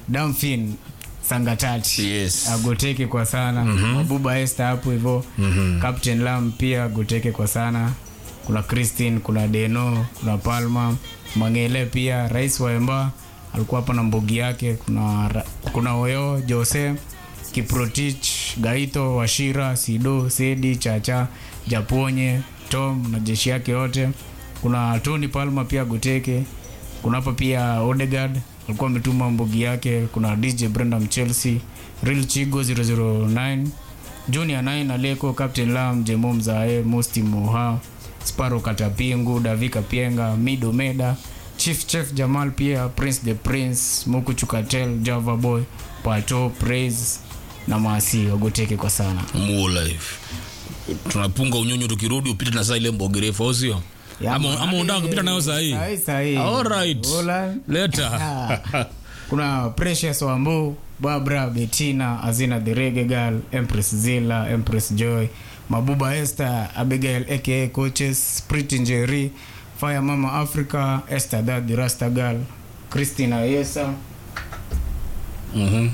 Damfin Sangatati Yes. agoteke kwa sana Mabuba Esther hapo hivyo Captain Lam pia agoteke kwa sana kuna Christine kuna Deno kuna Palma Mangele pia rais wa Emba alikuwa hapa na mbogi yake kuna ra- kuna Oyo Jose Kiprotich Gaito Washira Sido Sedi Chacha Japonye Tom na jeshi yake yote kuna Tony Palma pia Goteke kuna hapa pia Odegaard alikuwa ametuma mbogi yake kuna DJ Brandon Chelsea Real Chigo 009 Junior 9 Aleko Captain Lam Jemo Mzae Musti Moha Sparo Katapingu Davika Pienga Mido Meda Chief Chef Jamal pia Prince the Prince Muku Chukatel Java Boy Pato Praise na Masi wagoteke kwa sana More life tunapunga unyonyo tukirudi upite na saa ile mbogerefu au sio Ya, ama ama unataka kupita nayo saa hii Sahi sahi. Alright. Hola. leta Ah. kuna Precious Wambu, Barbara, Bettina, Azina the Reggae Girl, Empress Zilla, Empress Joy, Mabuba Esther, Abigail aka Coaches, Pretty Njeri, Fire Mama Africa, Esther Dad the Rasta Girl, Christina Yesa. Mhm.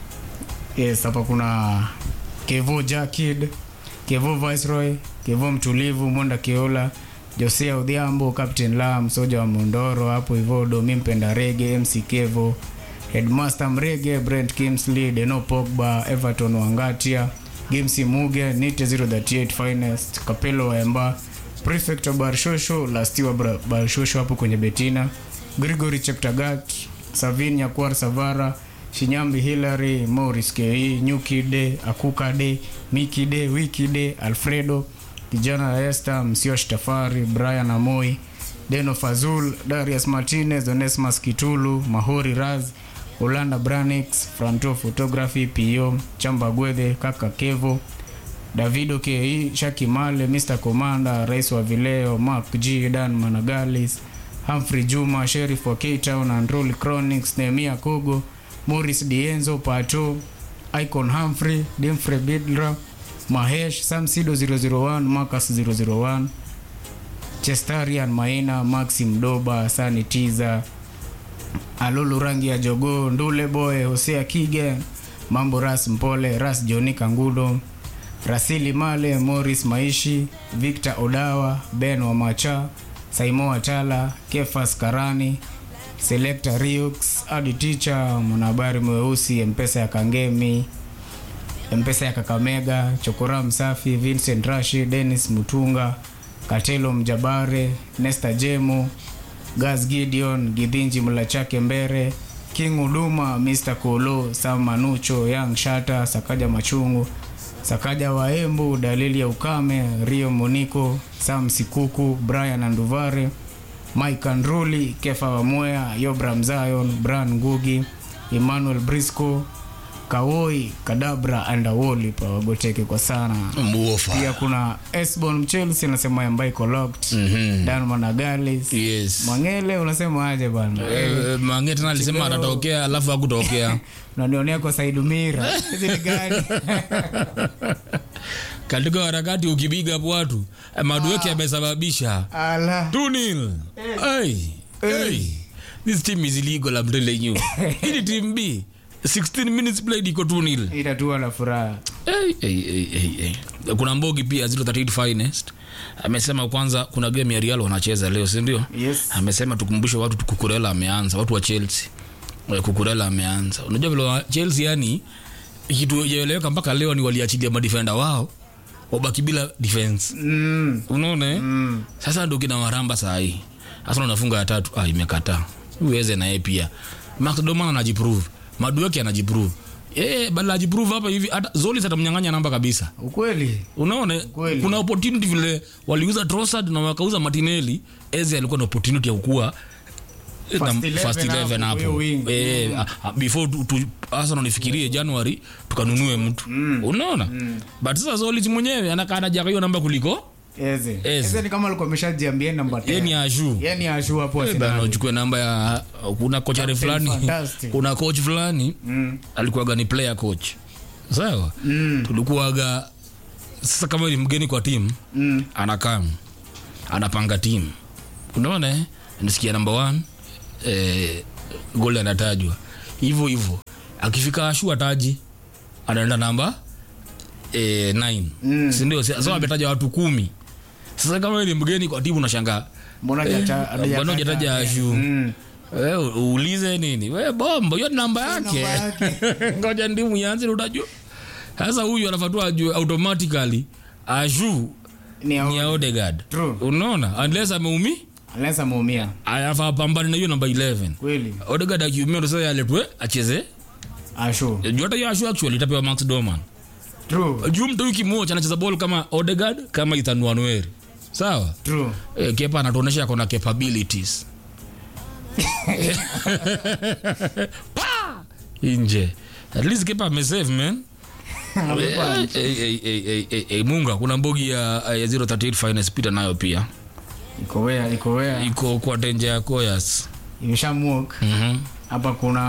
Yes, hapa kuna Kevo Jakid, Kevo Viceroy, Kevo Mtulivu, Monda Keola, Josea Odhiambo, Captain Lam, Soja wa Mondoro hapo hivyo, Domi Mpenda Rege, MC Kevo, Headmaster Mrege, Brent Kimsley, Deno Pogba, Everton Wangatia, Gimsi Muge, Nite 038 Finest, Kapelo Waemba, Prefect wa Barshosho, Lastiwa Bra- Barshosho hapo kwenye Betina, Gregory Cheptagat, Savin Nyakwar Savara, Shinyambi Hillary, Morris Ke, Nyuki De, Akuka De, Miki De, Wiki De, Alfredo, kijana Esther, Msiosh Tafari, Brian Amoi, Deno Fazul, Darius Martinez, Onesmus Kitulu, Mahori Raz, Olanda Branix, Franto Photography, PO, Chamba Gwethe, Kaka Kevo, Davido Ke, Shaki Male, Mr. Commander, Rais wa Vileo, Mark G, Dan Managalis, Humphrey Juma, Sheriff wa K-Town, Androli Chronics, Nehemia Kogo, Morris Dienzo, Pato, Icon Humphrey, Dimfrey Bidra, Mahesh, Sam Sido 001, Marcus 001, Chestarian Maina, Maxim Doba, Sani Tiza, Alulu rangi ya jogoo, Ndule Boy, Hosea Kige, Mambo Ras Mpole, Ras Joni Kangudo, Rasili Male, Morris Maishi, Victor Odawa, Ben Wamacha, Saimo Watala, Kefas Karani, Selector Riux, Adi Teacher, mwanahabari mweusi, Mpesa ya Kangemi, Mpesa ya Kakamega, Chokora Msafi, Vincent Rashi, Dennis Mutunga, Katelo Mjabare, Nesta Jemo, Gas Gideon, Gidhinji Mlachake Mbere, King Uduma, Mr. Kolo, Sam Manucho, Young Shata, Sakaja Machungu, Sakaja Waembu, Dalili ya Ukame, Rio Moniko, Sam Sikuku, Brian Anduvare, Mike Andruli, Kefa Wamoya, Yobram Zion, Bran Ngugi, Emmanuel Brisco, Kawoi, Kadabra and Awoli pa wagoteke kwa sana. Muofa. Pia kuna Esbon Mchelsea anasema ambaye iko locked. Mhm. Dan Managalis. Yes. Mwangele unasema aje bwana? Eh, Mange tena alisema atatokea alafu hakutokea. Unanionea kwa Said Mira. Hizi ni gani? Katika harakati ukibiga hapo watu eh, Madueke amesababisha Ala. 2-0. Hey. Hey. This team is illegal I'm telling you. Hili team B 16 minutes played iko 2-0. Itatua na furaha. Hey, hey, hey, hey, hey. Kuna Mbogi pia 038 finest amesema kwanza kuna game ya Real wanacheza leo, si ndio? Yes. Amesema tukumbushe watu Kukurela ameanza, watu wa Chelsea. Eh, Kukurela ameanza. Unajua vile wa Chelsea yani kitu hajaeleweka mpaka leo ni waliachilia madefender wao wabaki bila defense. Mm. Unaona? eh? Mm. Sasa ndio kina waramba saa hii. Sasa unafunga ya tatu, ah imekataa. Uweze na yeye pia. Max Doman anajiprove. Madueke anajiprove. Eh, badala ajiprove hapa hivi hata Zolis atamnyang'anya namba kabisa. Ukweli. Unaona? Kweli. Kuna opportunity vile waliuza Trossard na wakauza Martinelli. Eze alikuwa na opportunity ya kukua First na 11 first 11 hapo, hapo huyo wing. eh, ah, ah, before tu, tu, Arsenal nifikirie January tukanunue mtu unaona but sasa Zolis mwenyewe anakaa anajaga hiyo namba kuliko Eze. Eze. Eze ni kama alikuwa ameshajiambia namba 10. yeye ni ashu Yeye ni ashu hapo bana Arsenal. uchukue namba ya kuna kocha fulani fantastic. kuna coach fulani Mm. alikuwaga ni player coach sawa Mm. tulikuwaga sasa kama ni mgeni kwa timu Mm. anakaa anapanga timu unaona eh? nisikia namba one eh, goli anatajwa hivyo hivyo akifika ashu ataji anaenda namba eh, 9 Mm. sindio so ametaja watu kumi sasa kama wewe ni mgeni kwa timu unashangaa mbona hajacha- Mbona hajataja- hujataja Ashu? Mm. we uulize nini we bombo hiyo ni namba yake namba ngoja ndimu yanzi utajua sasa huyu anafatua ajue automatically ashu ni ni ya ya odegard True. unaona unless ameumi unless ameumia anafaa pambane na hiyo namba 11 kweli odegard akiumia ndo sasa aletwe acheze ashu juu hata hiyo ashu actually itapewa max doman true juu mtu wiki moja anacheza ball kama odegard kama ethan wanweri sawa true e, kepa anatuonyesha ako na capabilities pa nje at least kepa amesave man Eh, eh, eh, eh, eh, eh, eh, munga kuna mbogi ya, ya 038 finance pita nayo pia iko wea iko wea iko kwa tenje ya koyas imeshamuk Mhm. hapa kuna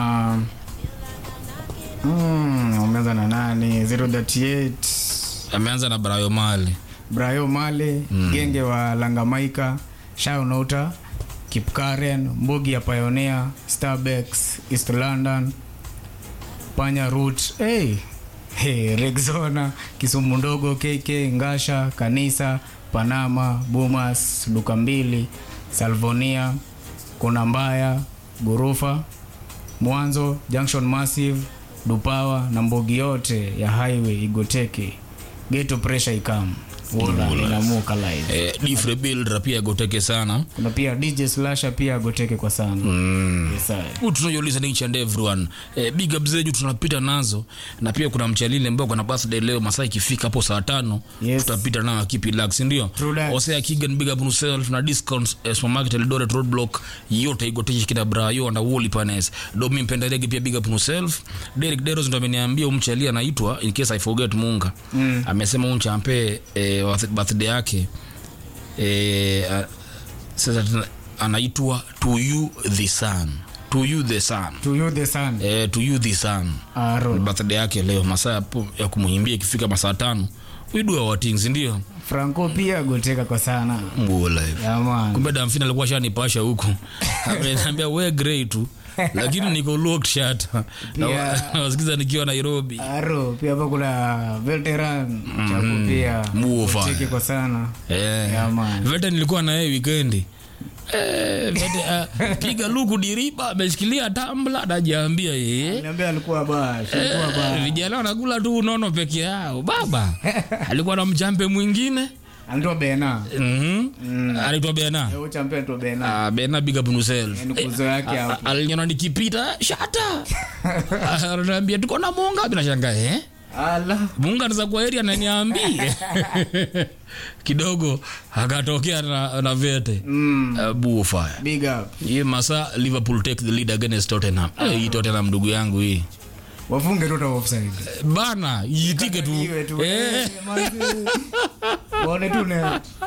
mm, umeanza na nani 038 ameanza na brayo mali brayo male genge wa langamaika shaunota kipkaren mbogi ya pioneer starbex east london panya root hey. Hey, rexona kisumu ndogo kk ngasha kanisa panama bumas duka mbili salvonia kona mbaya gorofa mwanzo junction massive dupawa na mbogi yote ya highway igoteke geto pressure ikam wola inamuka live eh, difre builder pia goteke sana kuna pia dj slasha pia agoteke kwa sana mm. yes, sir. Huu tunajua listening and everyone eh, big up zetu tunapita nazo na pia kuna mchalili ambao kuna birthday leo masaa ikifika hapo saa tano Yes. tutapita nao akipi lax ndio True that. osea kigan big up yourself na discounts eh, supermarket eldoret roadblock yote igoteshe kina brayo na woli panes domi mpendelege pia big up yourself derek deros ndo ameniambia umchalia anaitwa in case i forget munga Mm. amesema umchampe eh, wa- birthday yake eh, a- sasa tuna- anaitwa to you the sun to you the sun to you the sun eh, to you the sun aro birthday yake leo masaa yapo ya kumuhimbia ikifika masaa tano widua watings ndio franco pia agoteka kwa sana mbuola yaman kumbe damfin alikuwa shanipasha huku ameniambia we grey tu lakini niko locked shut Pia- nawasikiza nikiwa nairobi aro pia hapa kuna veteran chaku pia Muofa. agoteke kwa sana Eh, Yeah, man. vete nilikuwa na yeye wikendi Eh, vete, ah, piga luku diriba ameshikilia tambla najiambia yeye niambia alikuwa bash alikuwa bash vijana wanakula tu unono peke yao baba alikuwa na mjampe mwingine anaitwa bena Mhm. anaitwa bena Eh, uchampe anaitwa bena Ah, bena big up yourself. Yaani kuzo yake Ah, hapo. ah, aliniona nikipita shata ananiambia tuko na munga binashanga eh ala munga anaweza kuwa area ananiambia kidogo akatokea na, na vete mm. uh, buofire big up hii masa liverpool take the lead against tottenham Eh, hii tottenham ndugu yangu hii wafunge tu ta offside bana iitike tu Iwe tu Eh, eh, manzi. waone tu ne